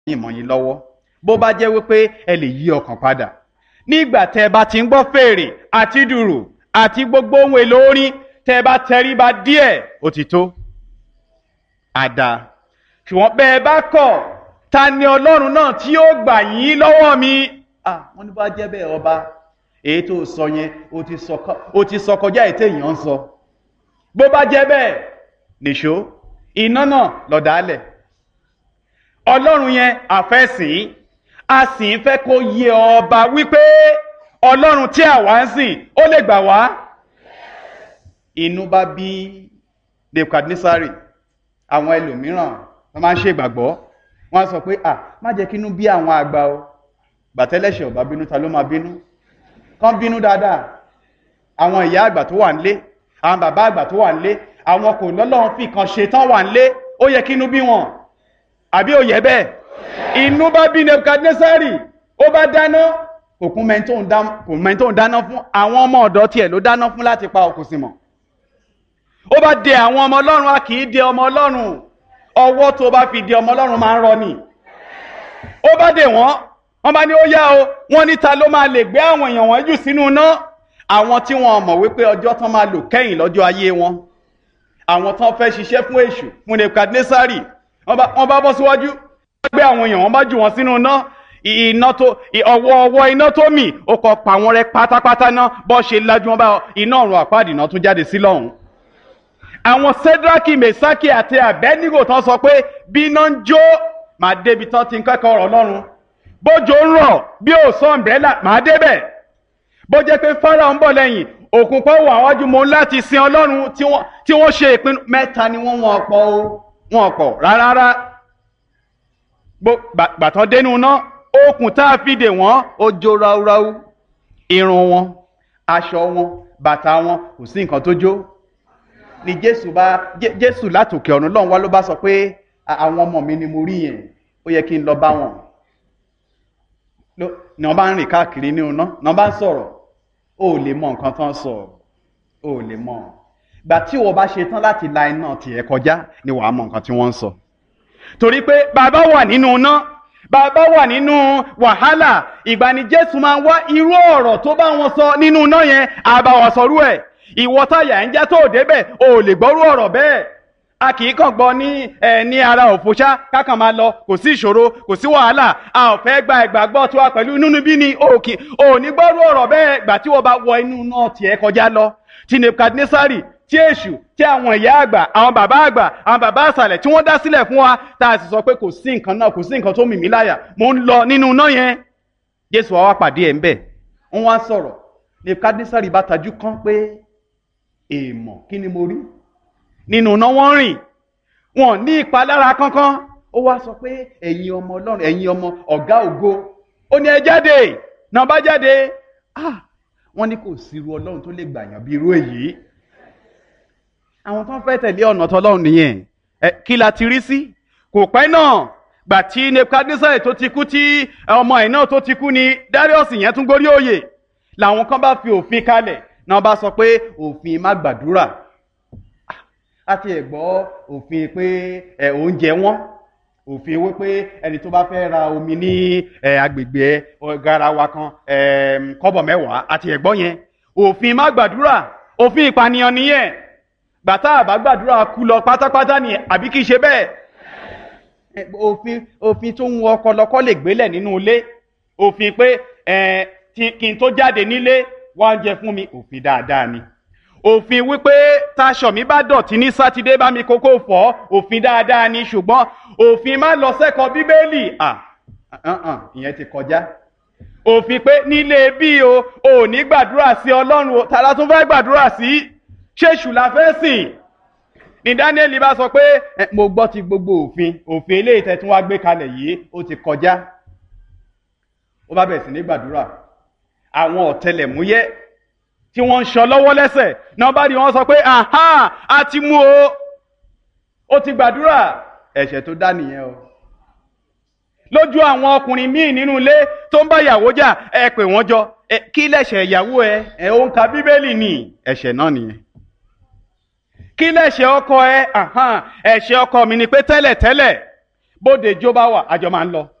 yín mọ́ yín lọ́wọ́ bó bá jẹ́ wípé ẹ lè yí ọkàn padà nígbà tẹ́ ẹ bá ti ń gbọ́ fèrè àti dùrù àti gbogbo ohun èlò orin tẹ́ ẹ bá tẹríba díẹ̀ ó ti tó àdá ṣùgbọ́n bẹ́ ẹ bá kọ̀ ta ni ọlọ́run náà tí yóò gbà yín lọ́wọ́ mi ah wọ́n ní bá jẹ́ bẹ́ẹ̀ ọba èyí tó sọ yẹn ó ti sọ kọjá ètè èèyàn ń sọ bó bá jẹ́ bẹ́ẹ̀ nìṣó iná náà lọ̀dálẹ̀ ọlọ́run yẹn àfẹ́sìn a sì ń fẹ́ kó yé ọba wípé ọlọ́run tí àwa ń sìn ó lè gbà wá inú bá bí Nebukadnesari àwọn ẹlòmíràn wọ́n máa ń ṣe ìgbàgbọ́ wọ́n á sọ pé à má jẹ́ kínú bí àwọn àgbà o gbàtẹ́lẹ̀ṣẹ̀ ọba bínú ta ló máa bínú kán bínú dáadáa àwọn ìyá àgbà tó wà nílé àwọn bàbá àgbà tó wà nílé àwọn kò lọ́lọ́run fi kan ṣe tán wà nílé ó yẹ kínú bí wọn àbí ó yẹ bẹ́ẹ̀ inú bá bí Nebukadnesari ó bá dáná òkun mẹ́ntó ń dáná fún àwọn ọmọ ọ̀dọ́ tiẹ̀ ló dáná fún láti pa òkú sí mọ́ ó bá dé àwọn ọmọ ọlọ́run a kì í dé ọmọ ọlọ́run ọwọ́ tó bá fi dé ọmọ ọlọ́run máa ń rọ ni ó bá dé wọ́n wọ́n bá ní ó yá o wọ́n níta ló máa lè gbé àwọn èèyàn wọn jù sínú iná àwọn tí wọ́n mọ̀ wípé ọjọ́ tán máa lò kẹ́yìn lọ́jọ́ ayé wọn àwọn tán fẹ́ ṣiṣẹ́ fún èṣù fún Nebukadnesari wọ́n bá bọ́ síwájú wọ́n gbé àwọn èèyàn wọ́n bá jù wọ́n sínú iná iná tó ọwọ́ ọwọ́ iná tó mì ó kọ pa wọ́n rẹ́ pátápátá náà bọ́ ṣe lájú wọn bá iná ọ̀run àpáàdì náà tún jáde sí lọ́hùn àwọn Sédrákì Mèsákì àti Àbẹ́nígò tán sọ pé bí iná ń jó màá débi tán ti ń kẹ́kọ̀ọ́ ọ̀rọ̀ Ọlọ́run bójò ń rọ̀ bí ò sọ ọ̀mbrẹ́là màá débẹ̀ bó jẹ́ pé Fáráò ń bọ̀ lẹ́yìn òkun kan wà wájú mo láti sin Ọlọ́run tí wọ́n ṣe ìpinnu mẹ́ta ni wọ́n wọn ọ̀pọ̀ o wọn ọ̀pọ̀ rárá gbàtàn dénú náà okùn tá a fi dè wọ́n ó jó ráúráú irun wọn aṣọ wọn bàtà wọn kò sí nǹkan tó jó ni Jésù bá Jésù látòkè ọ̀run lọ́run wá ló bá sọ pé àwọn ọmọ mi ni mo rí yẹn ó yẹ kí n lọ bá wọn ni wọ́n bá ń rìn káàkiri ní iná ni wọ́n bá ń sọ̀rọ̀ ó lè mọ nǹkan tán sọ ó lè mọ gbà tí wọ́n bá ṣe tán láti la iná tiẹ̀ kọjá ni wàá mọ nǹkan tí wọ́n ń sọ torí pé bàbá wà nínú iná bàbá wà nínú wàhálà ìgbà ni Jésù máa ń wá irú ọ̀rọ̀ tó bá wọn sọ nínú iná yẹn àbá wọn sọrú ẹ̀ ìwọ táyà ń já tó débẹ̀ o lè gbọ́rú ọ̀rọ̀ bẹ́ẹ̀ a kì í kàn gbọ́ ní ẹ ní ara òfòṣá kákan máa lọ kò sí ìṣòro kò sí wàhálà a ò fẹ́ gba ìgbàgbọ́ tiwa pẹ̀lú inú bí ni òkè ò ní gbọ́rú ọ̀rọ̀ bẹ́ẹ̀ gbà tí wọ́n bá wọ inú náà tiẹ̀ kọjá lọ ti Nebukadnesari tí èṣù tí àwọn ìyá àgbà àwọn bàbá àgbà àwọn bàbá àṣàlẹ̀ tí wọ́n dá sílẹ̀ fún wa tá a sì sọ pé kò sí nǹkan náà kò sí nǹkan tó mì mí láyà mò ń lọ nínú iná yẹn Jésù wa wá pàdé ẹ̀ ń bẹ̀ wọ́n wá sọ̀rọ̀ Nebukadnesari bá tajú kán pé èèmọ̀ kí ni mo rí nínú iná wọ́n rìn wọn ní ìpalára kankan ó wá sọ pé ẹ̀yin ọmọ Ọlọ́run ẹ̀yin ọmọ ọ̀gá ògo ó ní ẹ jáde náà bá jáde ah wọ́n ní kò sí irú Ọlọ́run tó lè gbàyàn bí irú èyí àwọn tó ń fẹ́ tẹ̀lé ọ̀nà tọlọ́run nìyẹn ẹ kí la ti rí sí kò pẹ́ náà gbà tí Nebukadnesari tó ti kú tí ọmọ ẹ̀ náà tó ti kú ni Darius yẹn tún gorí òye làwọn kan bá fi òfin kalẹ̀ náà bá sọ pé òfin má gbàdúrà àti ẹ̀gbọ́ òfin pé ẹ oúnjẹ wọn òfin wípé ẹni tó bá fẹ́ ra omi ní agbègbè garawa kan kọ́bọ̀ mẹ́wàá àti ẹ̀gbọ́ yẹn òfin má gbàdúrà òfin ìpànìyàn nìyẹn gbàtà àbá gbàdúrà kú lọ pátápátá ni àbí kìí ṣe bẹ́ẹ̀ òfin òfin tó ń wọ ọkọ lọkọ lè gbélẹ̀ nínú ilé òfin pé kí n tó jáde nílé wá ń jẹ fún mi òfin dáadáa ni òfin wípé taṣọ mi bá dọ̀tí ní sátidé bá mi kókó fọ̀ òfin dáadáa ni ṣùgbọ́n òfin má lọ sẹ́kọ̀ọ́ bíbélì ìyẹn ti kọjá òfin pé nílé bí o ò ní gbàdúrà sí ọlọ́run o tààrà tún fẹ́ gbàdúrà sí ṣéṣù la fẹ́ sìn ní Daniel bá sọ pé mo gbọ́ ti gbogbo òfin òfin eléyìí tẹ́ tún wá gbé kalẹ̀ yìí ó ti kọjá ó bá bẹ̀rẹ̀ sí ní gbàdúrà àwọn ọ̀tẹlẹ̀múyẹ́ tí wọ́n ń sọ lọ́wọ́ lẹ́sẹ̀ náà bá rí wọn sọ pé aha a ti mú o ó ti gbàdúrà ẹ̀ṣẹ̀ tó dá nìyẹn o lójú àwọn ọkùnrin míì nínú ilé tó ń bá ìyàwó jà ẹ pè wọ́n jọ kí lẹ̀ṣẹ̀ ìyàwó ẹ ẹ ó ń ka bíbélì ni ẹ̀ṣẹ̀ náà nìyẹn kí lẹ̀ṣẹ̀ ọkọ ẹ ẹ̀ṣẹ̀ ọkọ mi ni pé tẹ́lẹ̀tẹ́lẹ̀ bóde jó bá wà àjọ máa ń lọ